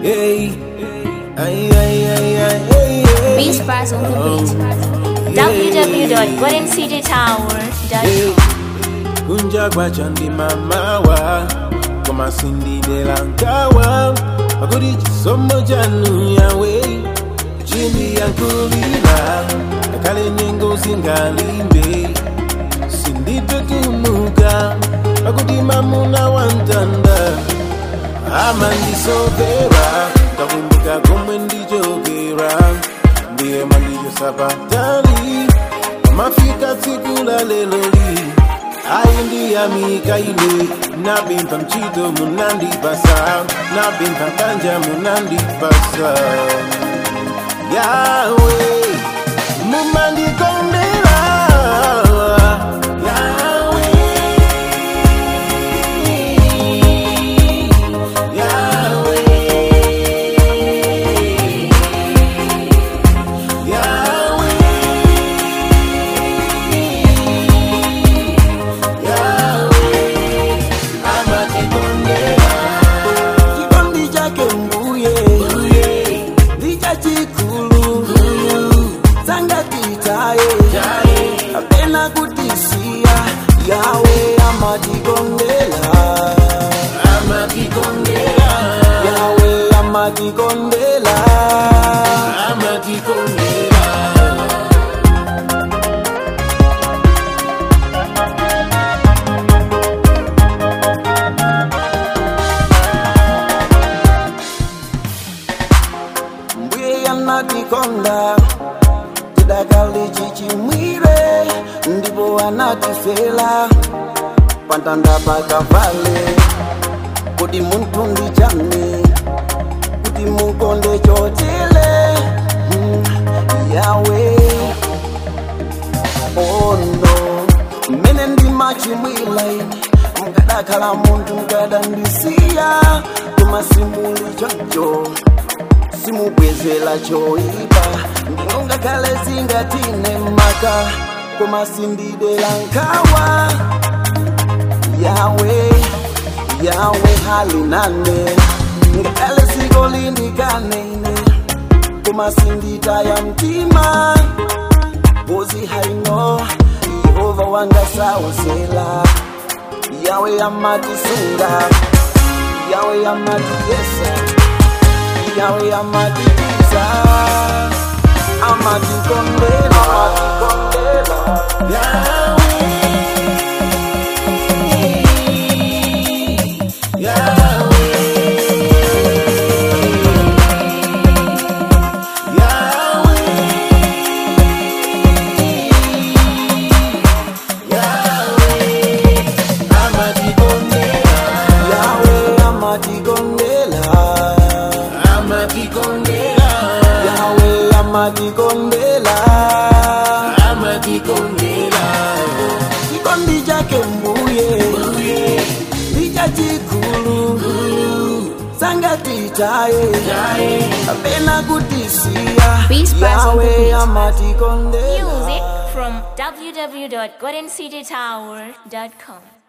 Hey, ay, ay, ay, ay, ay, ay. Beast Bars on the beat. www.goldencitytower.com. kunja kwacha ndi mamawa koma sindidela nkawa pakuti chisomo chanu yawe chindiyankhulira ngakhale nyengo zingalimbe sindipetumuka pakuti mamuna wantanda amandisovera kakumbuka komwe ndichokera ndiye mandichosapatali mafika tsiku la leloli ayi ndiyamika ine nabimva mchito munandipasa nabimva kanja munandipasa yawe mumandikondera yawe yawe yawe chikondi chake mbuye ndicha chikulu sangatitaye apena kutisiya yawe amatikondela yawe amatikondela mbuye yanatikonda tidakali chichimwire ndipo anatifela pantanda pakavale kuti munthu ndi chani kuti mukonde chotele mm, yawe ono mmene ndimachimwila ine mukadakhala munthu mukadandisiya koma simuli choncho simubwezela choipa ndinongakhale zingatine maka koma sindidela nkhawa yawe yawe halinane ngakhale siko lindikane ine koma sinditaya mtima bozi haino yehova wangasawuzela yawe amatisunga yawe amatiyesa yawe amatitiza amatikondela amatikondela yawe amatikondela yawe amatikondela chikondi chake mbuye ndicha chikulu sangatitaye apena kutisiya Beast Bars on the yawe beat. amatikondela Music from www.goldencitytower.com.